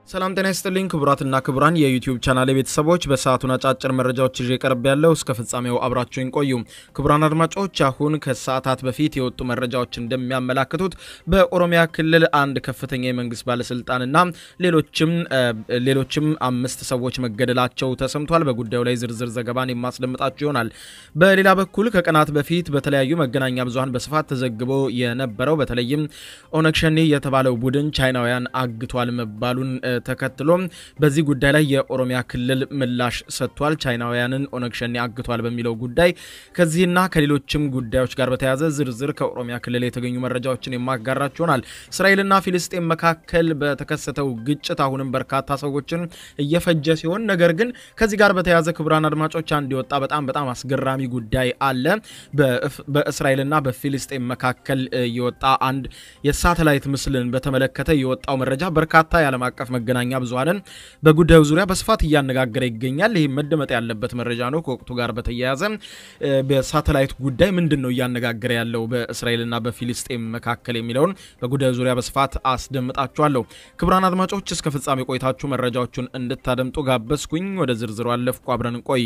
ሰላም ጤና ይስጥልኝ ክቡራትና ክቡራን የዩቲዩብ ቻናል ቤተሰቦች፣ በሰዓቱን አጫጭር መረጃዎች ይዤ ቀርብ ያለው እስከ ፍጻሜው አብራችሁን ቆዩ። ክቡራን አድማጮች፣ አሁን ከሰዓታት በፊት የወጡ መረጃዎች እንደሚያመላክቱት በኦሮሚያ ክልል አንድ ከፍተኛ የመንግስት ባለስልጣንና ሌሎችም ሌሎችም አምስት ሰዎች መገደላቸው ተሰምቷል። በጉዳዩ ላይ ዝርዝር ዘገባን የማስደምጣችሁ ይሆናል። በሌላ በኩል ከቀናት በፊት በተለያዩ መገናኛ ብዙኃን በስፋት ተዘግቦ የነበረው በተለይም ኦነግ ሸኔ የተባለው ቡድን ቻይናውያን አግቷል መባሉን ተከትሎ በዚህ ጉዳይ ላይ የኦሮሚያ ክልል ምላሽ ሰጥቷል። ቻይናውያንን ኦነግ ሸኔ አግቷል በሚለው ጉዳይ ከዚህና ከሌሎችም ጉዳዮች ጋር በተያያዘ ዝርዝር ከኦሮሚያ ክልል የተገኙ መረጃዎችን የማጋራችሁ ይሆናል። እስራኤልና ፊልስጤን መካከል በተከሰተው ግጭት አሁንም በርካታ ሰዎችን እየፈጀ ሲሆን፣ ነገር ግን ከዚህ ጋር በተያያዘ ክቡራን አድማጮች አንድ የወጣ በጣም በጣም አስገራሚ ጉዳይ አለ። በእስራኤልና በፊልስጤን መካከል የወጣ አንድ የሳተላይት ምስልን በተመለከተ የወጣው መረጃ በርካታ የዓለም አቀፍ መገናኛ ብዙሃንን በጉዳዩ ዙሪያ በስፋት እያነጋገረ ይገኛል። ይህ መደመጥ ያለበት መረጃ ነው። ከወቅቱ ጋር በተያያዘ በሳተላይት ጉዳይ ምንድን ነው እያነጋገረ ያለው በእስራኤልና በፊልስጤም መካከል የሚለውን በጉዳዩ ዙሪያ በስፋት አስደምጣችኋለሁ። ክቡራን አድማጮች እስከ ፍጻሜ ቆይታችሁ መረጃዎቹን እንድታደምጡ ጋበዝኩኝ። ወደ ዝርዝሩ አለፍኩ። አብረን እንቆይ።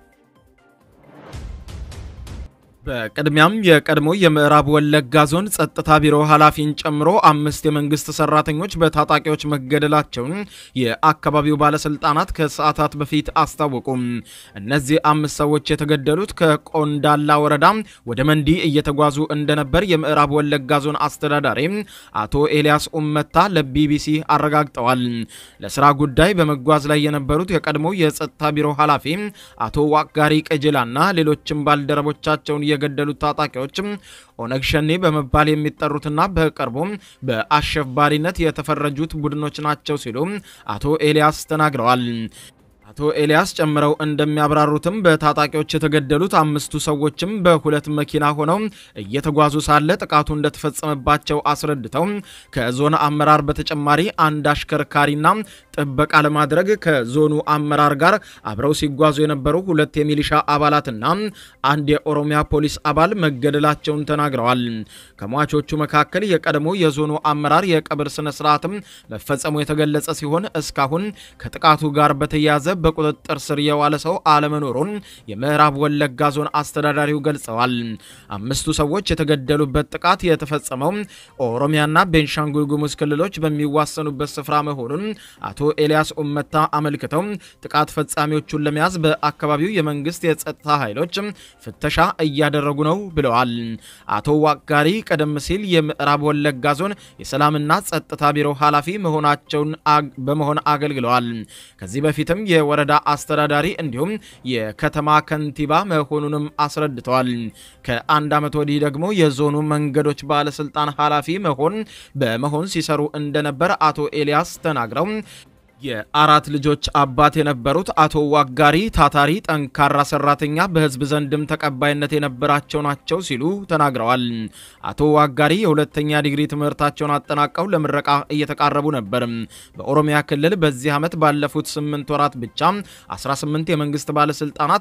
በቅድሚያም የቀድሞ የምዕራብ ወለጋ ዞን ጸጥታ ቢሮ ኃላፊን ጨምሮ አምስት የመንግስት ሰራተኞች በታጣቂዎች መገደላቸውን የአካባቢው ባለስልጣናት ከሰዓታት በፊት አስታወቁም። እነዚህ አምስት ሰዎች የተገደሉት ከቆንዳላ ወረዳ ወደ መንዲ እየተጓዙ እንደነበር የምዕራብ ወለጋ ዞን አስተዳዳሪ አቶ ኤልያስ ኡመታ ለቢቢሲ አረጋግጠዋል። ለስራ ጉዳይ በመጓዝ ላይ የነበሩት የቀድሞ የጸጥታ ቢሮ ኃላፊ አቶ ዋቅጋሪ ቀጀላና ሌሎችም ባልደረቦቻቸውን የገደሉት ታጣቂዎችም ኦነግ ሸኔ በመባል የሚጠሩትና በቅርቡ በአሸባሪነት የተፈረጁት ቡድኖች ናቸው ሲሉ አቶ ኤልያስ ተናግረዋል። አቶ ኤልያስ ጨምረው እንደሚያብራሩትም በታጣቂዎች የተገደሉት አምስቱ ሰዎችም በሁለት መኪና ሆነው እየተጓዙ ሳለ ጥቃቱ እንደተፈጸመባቸው አስረድተው ከዞን አመራር በተጨማሪ አንድ አሽከርካሪና ጥበቃ ለማድረግ ከዞኑ አመራር ጋር አብረው ሲጓዙ የነበሩ ሁለት የሚሊሻ አባላትና አንድ የኦሮሚያ ፖሊስ አባል መገደላቸውን ተናግረዋል። ከሟቾቹ መካከል የቀድሞ የዞኑ አመራር የቀብር ስነ ስርዓትም መፈጸሙ የተገለጸ ሲሆን እስካሁን ከጥቃቱ ጋር በተያያዘ በቁጥጥር ስር የዋለ ሰው አለመኖሩን የምዕራብ ወለጋ ዞን አስተዳዳሪው ገልጸዋል። አምስቱ ሰዎች የተገደሉበት ጥቃት የተፈጸመው ኦሮሚያና ቤንሻንጉል ጉሙዝ ክልሎች በሚዋሰኑበት ስፍራ መሆኑን አቶ ኤልያስ ኡመታ አመልክተው ጥቃት ፈጻሚዎቹን ለመያዝ በአካባቢው የመንግስት የጸጥታ ኃይሎች ፍተሻ እያደረጉ ነው ብለዋል። አቶ ዋጋሪ ቀደም ሲል የምዕራብ ወለጋ ዞን የሰላምና ጸጥታ ቢሮ ኃላፊ መሆናቸውን በመሆን አገልግለዋል። ከዚህ በፊትም የወረዳ አስተዳዳሪ እንዲሁም የከተማ ከንቲባ መሆኑንም አስረድተዋል። ከአንድ ዓመት ወዲህ ደግሞ የዞኑ መንገዶች ባለስልጣን ኃላፊ መሆን በመሆን ሲሰሩ እንደነበር አቶ ኤልያስ ተናግረው የአራት ልጆች አባት የነበሩት አቶ ዋጋሪ ታታሪ፣ ጠንካራ ሰራተኛ፣ በህዝብ ዘንድም ተቀባይነት የነበራቸው ናቸው ሲሉ ተናግረዋል። አቶ ዋጋሪ የሁለተኛ ዲግሪ ትምህርታቸውን አጠናቀው ለምረቃ እየተቃረቡ ነበር። በኦሮሚያ ክልል በዚህ ዓመት ባለፉት 8 ወራት ብቻ 18 የመንግስት ባለስልጣናት፣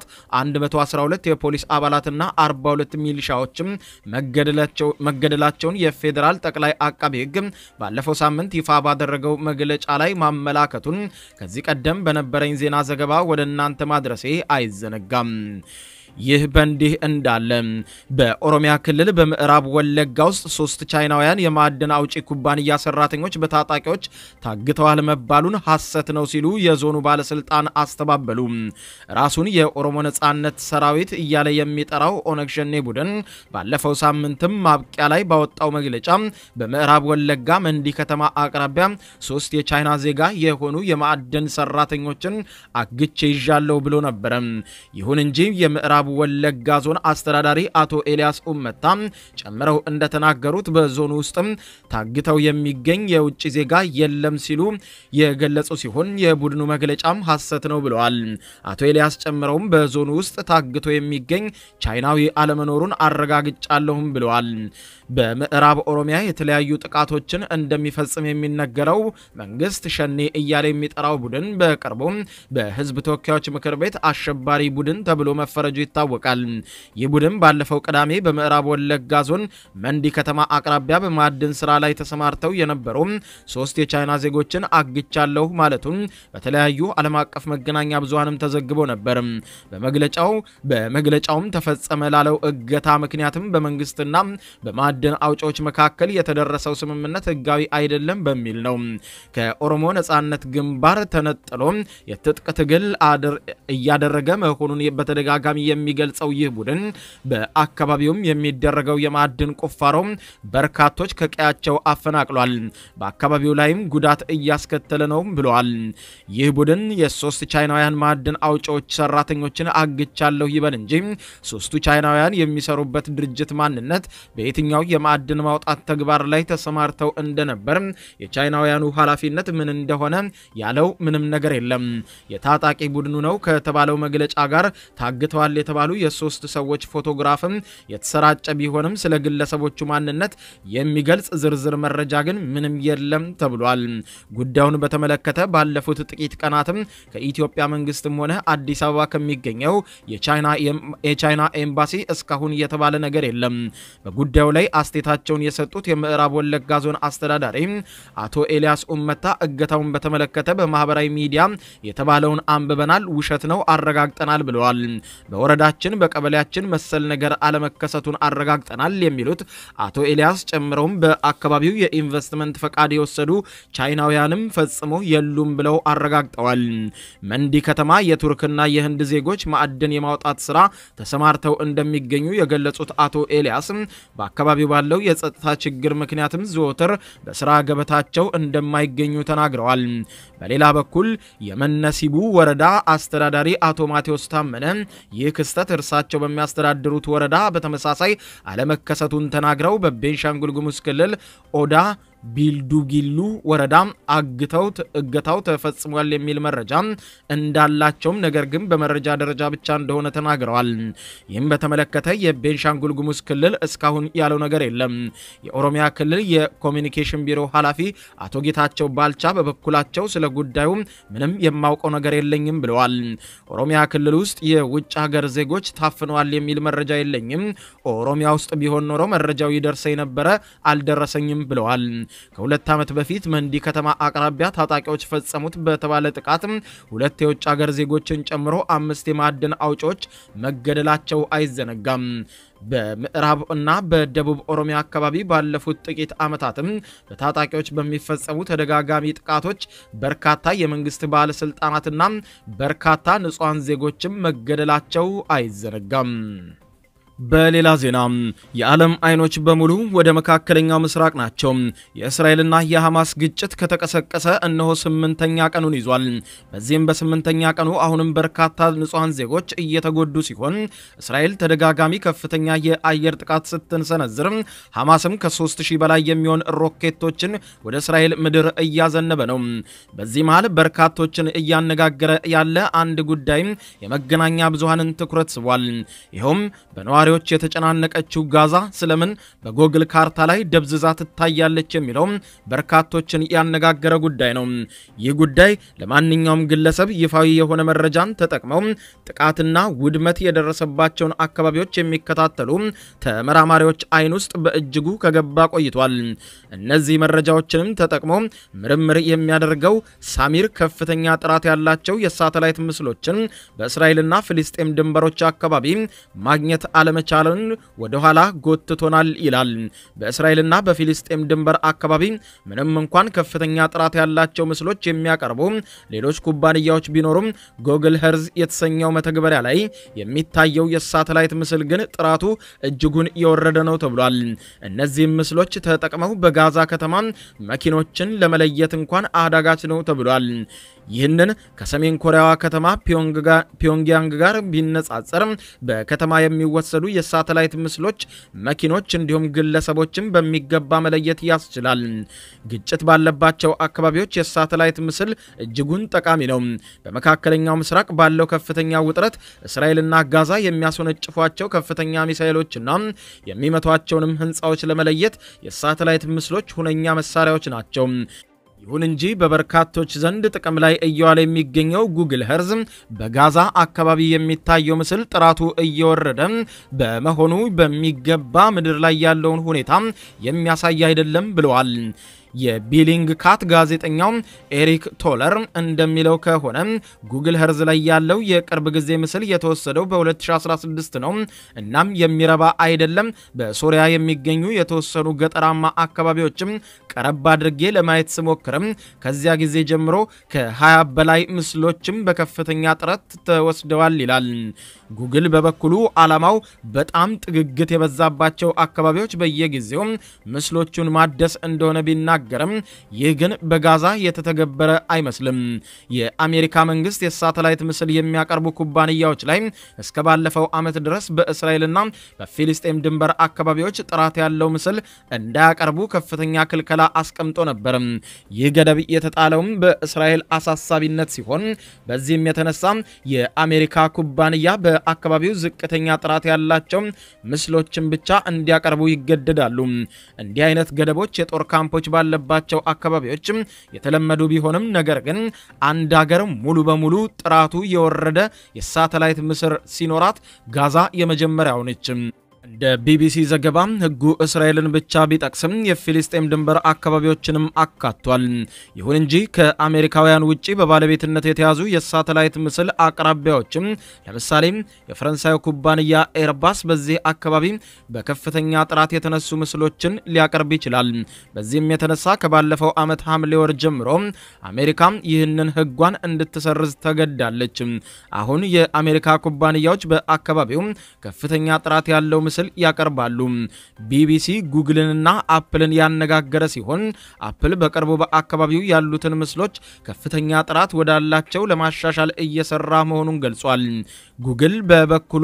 112 የፖሊስ አባላትና 42 ሚሊሻዎችም መገደላቸውን የፌዴራል ጠቅላይ አቃቤ ህግ ባለፈው ሳምንት ይፋ ባደረገው መግለጫ ላይ ማመላከቱ ከዚህ ቀደም በነበረኝ ዜና ዘገባ ወደ እናንተ ማድረሴ አይዘነጋም። ይህ በእንዲህ እንዳለ በኦሮሚያ ክልል በምዕራብ ወለጋ ውስጥ ሶስት ቻይናውያን የማዕድን አውጪ ኩባንያ ሰራተኞች በታጣቂዎች ታግተዋል መባሉን ሐሰት ነው ሲሉ የዞኑ ባለስልጣን አስተባበሉ። ራሱን የኦሮሞ ነጻነት ሰራዊት እያለ የሚጠራው ኦነግ ሸኔ ቡድን ባለፈው ሳምንትም ማብቂያ ላይ ባወጣው መግለጫ በምዕራብ ወለጋ መንዲ ከተማ አቅራቢያ ሶስት የቻይና ዜጋ የሆኑ የማዕድን ሰራተኞችን አግቼ ይዣለሁ ብሎ ነበረ። ይሁን እንጂ የምዕራብ ወለጋ ዞን አስተዳዳሪ አቶ ኤልያስ ኡመታ ጨምረው እንደተናገሩት በዞኑ ውስጥም ታግተው የሚገኝ የውጭ ዜጋ የለም ሲሉ የገለጹ ሲሆን የቡድኑ መግለጫም ሐሰት ነው ብለዋል። አቶ ኤልያስ ጨምረውም በዞኑ ውስጥ ታግቶ የሚገኝ ቻይናዊ አለመኖሩን አረጋግጫለሁም ብለዋል። በምዕራብ ኦሮሚያ የተለያዩ ጥቃቶችን እንደሚፈጽም የሚነገረው መንግስት ሸኔ እያለ የሚጠራው ቡድን በቅርቡ በህዝብ ተወካዮች ምክር ቤት አሸባሪ ቡድን ተብሎ መፈረጁ ይታወቃል። ይህ ቡድን ባለፈው ቅዳሜ በምዕራብ ወለጋ ዞን መንዲ ከተማ አቅራቢያ በማዕድን ስራ ላይ ተሰማርተው የነበሩ ሶስት የቻይና ዜጎችን አግቻለሁ ማለቱን በተለያዩ ዓለም አቀፍ መገናኛ ብዙሃንም ተዘግቦ ነበር። በመግለጫው በመግለጫውም ተፈጸመ ላለው እገታ ምክንያትም በመንግስትና በማዕድን አውጪዎች መካከል የተደረሰው ስምምነት ህጋዊ አይደለም በሚል ነው። ከኦሮሞ ነጻነት ግንባር ተነጥሎ የትጥቅ ትግል እያደረገ መሆኑን በተደጋጋሚ የሚገልጸው ይህ ቡድን በአካባቢውም የሚደረገው የማዕድን ቁፋሮ በርካቶች ከቀያቸው አፈናቅሏል፣ በአካባቢው ላይም ጉዳት እያስከተለ ነው ብለዋል። ይህ ቡድን የሶስት ቻይናውያን ማዕድን አውጪዎች ሰራተኞችን አግቻለሁ ይበል እንጂ ሶስቱ ቻይናውያን የሚሰሩበት ድርጅት ማንነት በየትኛው የማዕድን ማውጣት ተግባር ላይ ተሰማርተው እንደነበር የቻይናውያኑ ኃላፊነት ምን እንደሆነ ያለው ምንም ነገር የለም። የታጣቂ ቡድኑ ነው ከተባለው መግለጫ ጋር ታግተዋል የተባሉ የሶስት ሰዎች ፎቶግራፍም የተሰራጨ ቢሆንም ስለ ግለሰቦቹ ማንነት የሚገልጽ ዝርዝር መረጃ ግን ምንም የለም ተብሏል። ጉዳዩን በተመለከተ ባለፉት ጥቂት ቀናትም ከኢትዮጵያ መንግስትም ሆነ አዲስ አበባ ከሚገኘው የቻይና ኤምባሲ እስካሁን የተባለ ነገር የለም። በጉዳዩ ላይ አስቴታቸውን የሰጡት የምዕራብ ወለጋ ዞን አስተዳዳሪ አቶ ኤልያስ ኡመታ እገታውን በተመለከተ በማህበራዊ ሚዲያ የተባለውን አንብበናል፣ ውሸት ነው አረጋግጠናል ብለዋል። በወረዳችን በቀበሌያችን መሰል ነገር አለመከሰቱን አረጋግጠናል የሚሉት አቶ ኤልያስ ጨምረውም በአካባቢው የኢንቨስትመንት ፈቃድ የወሰዱ ቻይናውያንም ፈጽሞ የሉም ብለው አረጋግጠዋል። መንዲ ከተማ የቱርክና የህንድ ዜጎች ማዕድን የማውጣት ስራ ተሰማርተው እንደሚገኙ የገለጹት አቶ ኤልያስ በአካባቢው ባለው የጸጥታ ችግር ምክንያትም ዘወትር በስራ ገበታቸው እንደማይገኙ ተናግረዋል። በሌላ በኩል የመነሲቡ ወረዳ አስተዳዳሪ አቶ ማቴዎስ ታመነ ይህ ክስተት እርሳቸው በሚያስተዳድሩት ወረዳ በተመሳሳይ አለመከሰቱን ተናግረው በቤንሻንጉል ጉሙዝ ክልል ኦዳ ቢልዱጊሉ ወረዳ አግተው እገታው ተፈጽሟል የሚል መረጃ እንዳላቸውም ነገር ግን በመረጃ ደረጃ ብቻ እንደሆነ ተናግረዋል። ይህም በተመለከተ የቤንሻንጉል ጉሙዝ ክልል እስካሁን ያለው ነገር የለም። የኦሮሚያ ክልል የኮሚኒኬሽን ቢሮ ኃላፊ አቶ ጌታቸው ባልቻ በበኩላቸው ስለ ጉዳዩ ምንም የማውቀው ነገር የለኝም ብለዋል። ኦሮሚያ ክልል ውስጥ የውጭ ሀገር ዜጎች ታፍነዋል የሚል መረጃ የለኝም። ኦሮሚያ ውስጥ ቢሆን ኖሮ መረጃው ይደርሰኝ ነበረ፣ አልደረሰኝም ብለዋል። ከሁለት ዓመት በፊት መንዲ ከተማ አቅራቢያ ታጣቂዎች ፈጸሙት በተባለ ጥቃት ሁለት የውጭ ሀገር ዜጎችን ጨምሮ አምስት የማዕድን አውጪዎች መገደላቸው አይዘነጋም። በምዕራብ እና በደቡብ ኦሮሚያ አካባቢ ባለፉት ጥቂት ዓመታትም በታጣቂዎች በሚፈጸሙ ተደጋጋሚ ጥቃቶች በርካታ የመንግስት ባለስልጣናትና በርካታ ንጹሐን ዜጎችም መገደላቸው አይዘነጋም። በሌላ ዜና የዓለም አይኖች በሙሉ ወደ መካከለኛው ምስራቅ ናቸው። የእስራኤልና የሐማስ ግጭት ከተቀሰቀሰ እነሆ ስምንተኛ ቀኑን ይዟል። በዚህም በስምንተኛ ቀኑ አሁንም በርካታ ንጹሐን ዜጎች እየተጎዱ ሲሆን እስራኤል ተደጋጋሚ ከፍተኛ የአየር ጥቃት ስትንሰነዝር፣ ሐማስም ከ3000 በላይ የሚሆን ሮኬቶችን ወደ እስራኤል ምድር እያዘነበ ነው። በዚህ መሃል በርካቶችን እያነጋገረ ያለ አንድ ጉዳይ የመገናኛ ብዙሃንን ትኩረት ስቧል። ይኸውም በነዋሪ ዎች የተጨናነቀችው ጋዛ ስለምን በጎግል ካርታ ላይ ደብዝዛ ትታያለች የሚለው በርካቶችን ያነጋገረ ጉዳይ ነው። ይህ ጉዳይ ለማንኛውም ግለሰብ ይፋዊ የሆነ መረጃን ተጠቅመው ጥቃትና ውድመት የደረሰባቸውን አካባቢዎች የሚከታተሉ ተመራማሪዎች አይን ውስጥ በእጅጉ ከገባ ቆይቷል። እነዚህ መረጃዎችንም ተጠቅሞ ምርምር የሚያደርገው ሳሚር ከፍተኛ ጥራት ያላቸው የሳተላይት ምስሎችን በእስራኤልና ፍልስጤም ድንበሮች አካባቢ ማግኘት አለመ መቻልን ወደ ኋላ ጎትቶናል ይላል። በእስራኤልና በፊልስጤም ድንበር አካባቢ ምንም እንኳን ከፍተኛ ጥራት ያላቸው ምስሎች የሚያቀርቡ ሌሎች ኩባንያዎች ቢኖሩም ጎግል ሄርዝ የተሰኘው መተግበሪያ ላይ የሚታየው የሳተላይት ምስል ግን ጥራቱ እጅጉን የወረደ ነው ተብሏል። እነዚህም ምስሎች ተጠቅመው በጋዛ ከተማ መኪኖችን ለመለየት እንኳን አዳጋች ነው ተብሏል። ይህንን ከሰሜን ኮሪያዋ ከተማ ፒዮንግያንግ ጋር ቢነጻጸር በከተማ የሚወሰዱ የሳተላይት ምስሎች መኪኖች እንዲሁም ግለሰቦችን በሚገባ መለየት ያስችላል። ግጭት ባለባቸው አካባቢዎች የሳተላይት ምስል እጅጉን ጠቃሚ ነው። በመካከለኛው ምስራቅ ባለው ከፍተኛ ውጥረት እስራኤልና ጋዛ የሚያስወነጭፏቸው ከፍተኛ ሚሳይሎችና የሚመቷቸውንም ሕንፃዎች ለመለየት የሳተላይት ምስሎች ሁነኛ መሳሪያዎች ናቸው። ይሁን እንጂ በበርካቶች ዘንድ ጥቅም ላይ እየዋለ የሚገኘው ጉግል ሄርዝ በጋዛ አካባቢ የሚታየው ምስል ጥራቱ እየወረደ በመሆኑ በሚገባ ምድር ላይ ያለውን ሁኔታ የሚያሳይ አይደለም ብለዋል። የቢሊንግ ካት ጋዜጠኛው ኤሪክ ቶለር እንደሚለው ከሆነ ጉግል ሄርዝ ላይ ያለው የቅርብ ጊዜ ምስል የተወሰደው በ2016 ነው። እናም የሚረባ አይደለም። በሶሪያ የሚገኙ የተወሰኑ ገጠራማ አካባቢዎችም ቀረብ አድርጌ ለማየት ስሞክርም ከዚያ ጊዜ ጀምሮ ከ20 በላይ ምስሎችም በከፍተኛ ጥረት ተወስደዋል ይላል። ጉግል በበኩሉ ዓላማው በጣም ጥግግት የበዛባቸው አካባቢዎች በየጊዜው ምስሎቹን ማደስ እንደሆነ ቢናገርም ይህ ግን በጋዛ የተተገበረ አይመስልም። የአሜሪካ መንግስት የሳተላይት ምስል የሚያቀርቡ ኩባንያዎች ላይ እስከ ባለፈው ዓመት ድረስ በእስራኤልና በፊልስጤም ድንበር አካባቢዎች ጥራት ያለው ምስል እንዳያቀርቡ ከፍተኛ ክልከላ አስቀምጦ ነበር። ይህ ገደብ የተጣለውም በእስራኤል አሳሳቢነት ሲሆን በዚህም የተነሳ የአሜሪካ ኩባንያ በአካባቢው ዝቅተኛ ጥራት ያላቸው ምስሎችን ብቻ እንዲያቀርቡ ይገደዳሉ። እንዲህ አይነት ገደቦች የጦር ካምፖች ባለባቸው አካባቢዎች የተለመዱ ቢሆንም ነገር ግን አንድ ሀገር ሙሉ በሙሉ ጥራቱ የወረደ የሳተላይት ምስል ሲኖራት ጋዛ የመጀመሪያው ነች። እንደ ቢቢሲ ዘገባ ሕጉ እስራኤልን ብቻ ቢጠቅስም የፊልስጤም ድንበር አካባቢዎችንም አካቷል። ይሁን እንጂ ከአሜሪካውያን ውጭ በባለቤትነት የተያዙ የሳተላይት ምስል አቅራቢያዎችም ለምሳሌ የፈረንሳዩ ኩባንያ ኤርባስ በዚህ አካባቢ በከፍተኛ ጥራት የተነሱ ምስሎችን ሊያቀርብ ይችላል። በዚህም የተነሳ ከባለፈው ዓመት ሐምሌ ወር ጀምሮ አሜሪካ ይህንን ሕጓን እንድትሰርዝ ተገዳለች። አሁን የአሜሪካ ኩባንያዎች በአካባቢው ከፍተኛ ጥራት ያለው ምስል ያቀርባሉ። ቢቢሲ ጉግልንና አፕልን ያነጋገረ ሲሆን አፕል በቅርቡ በአካባቢው ያሉትን ምስሎች ከፍተኛ ጥራት ወዳላቸው ለማሻሻል እየሰራ መሆኑን ገልጿል። ጉግል በበኩሉ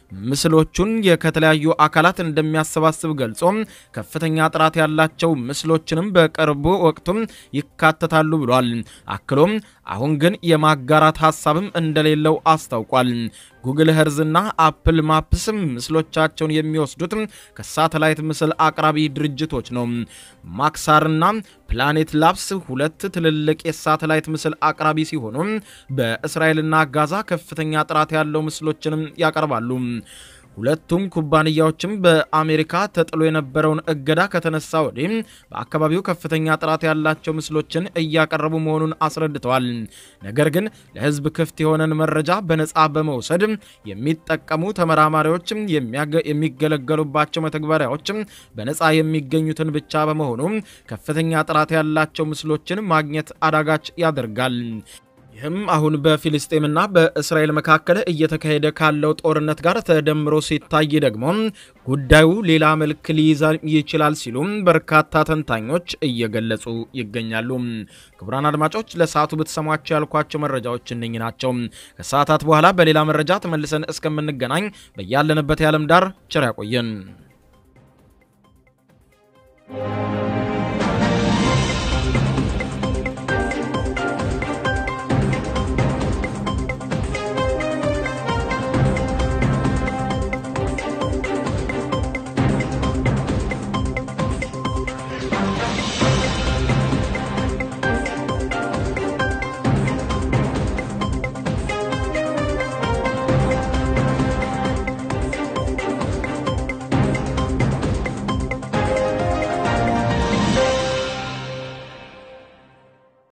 ምስሎቹን ከተለያዩ አካላት እንደሚያሰባስብ ገልጾ ከፍተኛ ጥራት ያላቸው ምስሎችንም በቅርቡ ወቅቱም ይካተታሉ ብሏል። አክሎም አሁን ግን የማጋራት ሀሳብም እንደሌለው አስታውቋል። ጉግል ሄርዝና አፕል ማፕስ ምስሎቻቸውን የሚወስዱት ከሳተላይት ምስል አቅራቢ ድርጅቶች ነው። ማክሳርና ፕላኔት ላብስ ሁለት ትልልቅ የሳተላይት ምስል አቅራቢ ሲሆኑ በእስራኤልና ጋዛ ከፍተኛ ጥራት ያለው ምስሎችንም ያቀርባሉ። ሁለቱም ኩባንያዎችም በአሜሪካ ተጥሎ የነበረውን እገዳ ከተነሳ ወዲህ በአካባቢው ከፍተኛ ጥራት ያላቸው ምስሎችን እያቀረቡ መሆኑን አስረድተዋል። ነገር ግን ለሕዝብ ክፍት የሆነን መረጃ በነፃ በመውሰድ የሚጠቀሙ ተመራማሪዎች የሚገለገሉባቸው መተግበሪያዎች በነፃ የሚገኙትን ብቻ በመሆኑ ከፍተኛ ጥራት ያላቸው ምስሎችን ማግኘት አዳጋች ያደርጋል። ይህም አሁን በፊልስጤምና በእስራኤል መካከል እየተካሄደ ካለው ጦርነት ጋር ተደምሮ ሲታይ ደግሞ ጉዳዩ ሌላ መልክ ሊይዝ ይችላል ሲሉም በርካታ ተንታኞች እየገለጹ ይገኛሉ። ክቡራን አድማጮች ለሰዓቱ ብትሰሟቸው ያልኳቸው መረጃዎች እነኝ ናቸው። ከሰዓታት በኋላ በሌላ መረጃ ተመልሰን እስከምንገናኝ በያለንበት የዓለም ዳር ቸር ያቆየን።